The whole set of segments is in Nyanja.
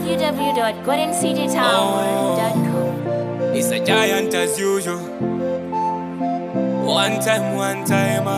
www.goldencitytower.com. It's a giant as usual. One time, one time.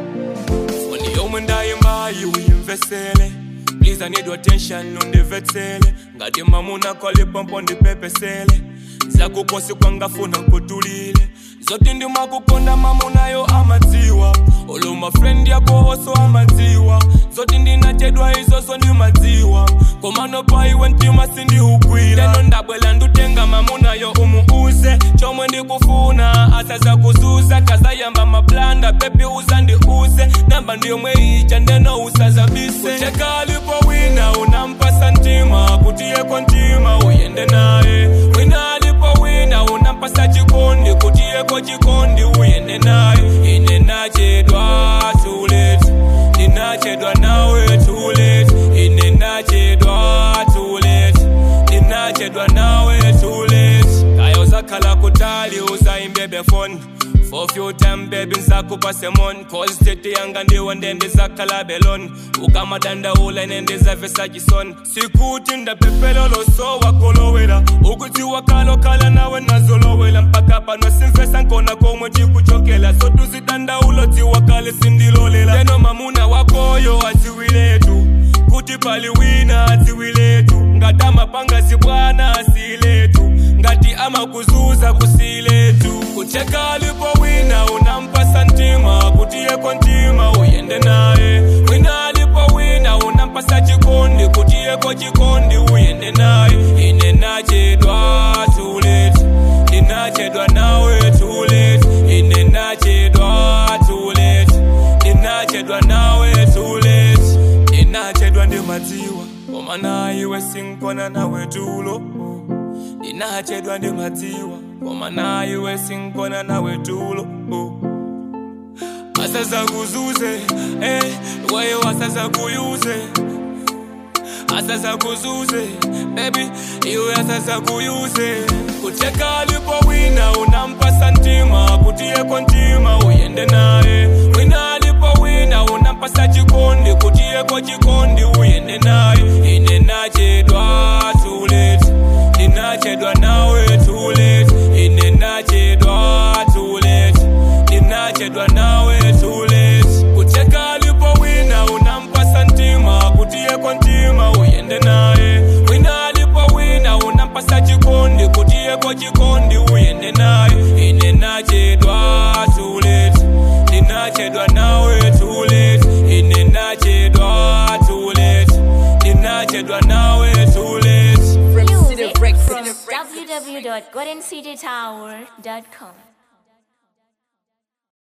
Funny human dying by you, investele. Please, I need your attention on the vetsele. Ngati mamuna kole pompo ndi pepesele. zakukosi kwangafuna kutulile zote ndimakukonda mamunayo amadziwa olo mafrendi yako oso amadziwa zote ndinachedwa izoso ndimadziwa komano paiwe mtima sindihugwira leno ndabwela ndutenga mamunayo umuuze chomwe ndikufuna asaza kuzuza kazayamba mablanda pepi uza ndiuze namba ndiyomwe ija ndeno usazabise kucheka alipo wina unampasa ntima kutiyeko ntima uyende naye wina alipo wina unampasa chikondi kutiyeko chikondi uyende naye ine nachedwa too late ndinachedwa nawe too late ine nachedwa too late ndinachedwa nawe too late kaya uzakhala kutali uzayimbebe phone for few time baby nsakupa semon cause tete yanga ndiwe ndendizakhala belon ukamadandaula nendizavesa chison sikuti ndapepelolo so wakolowela ukuti wakalokhala nawe nazolowela mpaka pano simvesa nkona komwe tikuchokela sotuzidandaulo tiwakale sindilolela leno mamuna wakoyo aziwiletu kuti pali wina aziwiletu ngati amapanga zibwana asiletu ngati amakuzuza kusiletu kucheka alipo wina unampasa ntima kuti yeko ntima uyende naye wina alipo wina unampasa chikondi kuti yeko chikondi uyende naye ine nachedwa too late ndinachedwa nawe too late ine nachedwa too late ndinachedwa nawe too late ndinachedwa ndimadziwa koma naiwe sinkona nawe tulo ndinachedwa ndimadziwa koma naiwe sinkona nawe tulo asazakuzuze eh, weyo asazakuyuze asazakuzuze bebi iwe asazakuyuze kucheka alipo wina unampasa ntima kutiyeko ntima uyende naye wina alipo wina unampasa chikondi kutiyeko chikondi uyende naye ine nachedwa too late ndinachedwa nawe too late ine nachedwa too late ndinachedwa nawe too late kucheka alipo wina unampasa ntima kutiyeko ntima uyende naye wina alipo wina unampasa chikondi kutiyeko chikondi uyende naye ine nachedwa too late ndinachedwa nawe too late ine nachedwa too late ndinachedwa nawe too late Music from www.goldencitytower.com.